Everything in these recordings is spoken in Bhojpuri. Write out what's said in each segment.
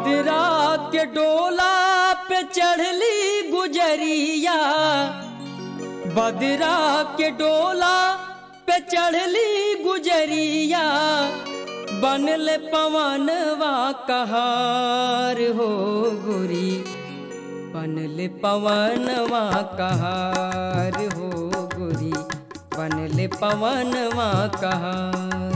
बदरा के डोला पे चढ़ली गुजरिया बदरा के डोला पे चढ़ली गुजरिया बनल पवनवा कहार हो गोरी बनल पवनवा कहार हो गोरी बनल पवनवा कहार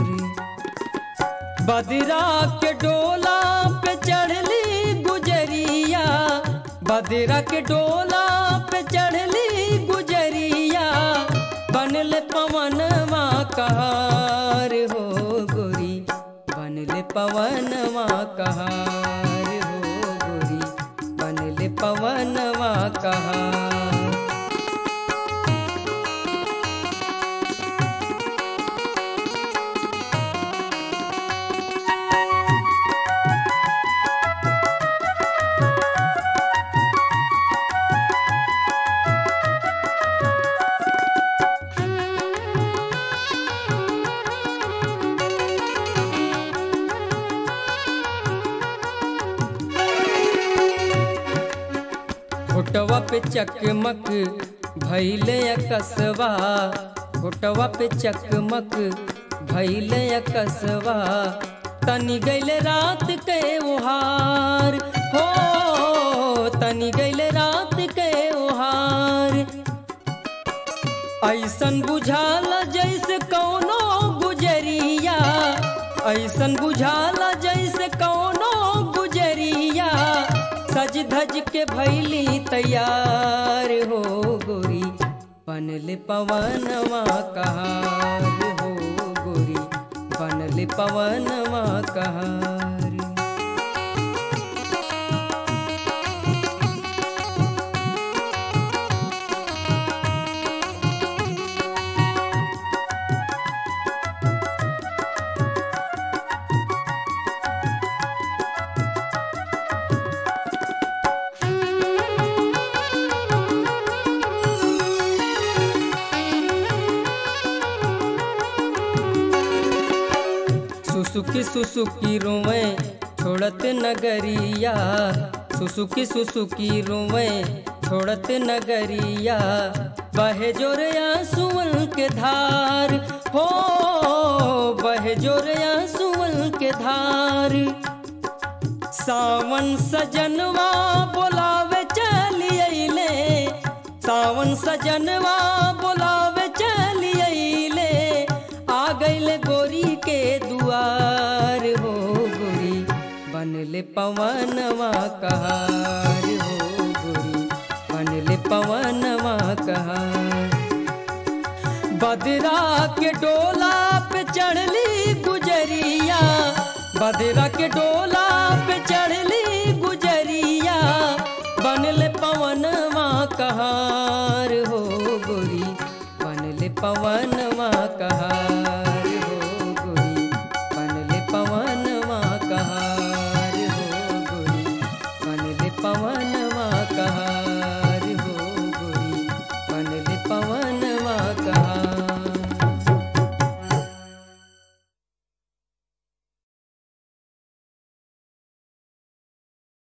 बदरा के डोला पे चढ़ली गुजरिया बदरा के डोला पे चढ़ली गुजरिया बनल पवनवा कहार हो गोरी बनल पवनवा कहार हो गोरी बनल पवनवा कहार फोटवा पे चकमक भैले कसवा फोटवा पे चकमक भैले कसवा तनी गैल रात के ओहार हो तनी गैल रात के ओहार ऐसन बुझाला जैसे कौनो गुजरिया ऐसन बुझाला जैसे कौनो गुजरिया सज धज के भैली तैयार हो गोरी बनल पवनवा कहार हो गोरी बनल पवनवा कहार सुसुकी सुसुकी रोवे छोड़त नगरिया सुसुकी सुसुकी रोवे छोड़त नगरिया बहे जोरया सुअल के धार हो बहे जोरया सुअल के धार सावन सजनवा बोलावे चली अइले सावन सजनवा बोलावे चली अइले आ गइल गोरी के दुआर हो गोरी बनले पवनवा कहार हो गोरी बनले पवनवा कहार बदरा के डोला पे चढ़ली गुजरिया बदरा के डोला पे चढ़ली गुजरिया बनल पवनवा कहार हो गोरी बनल पवन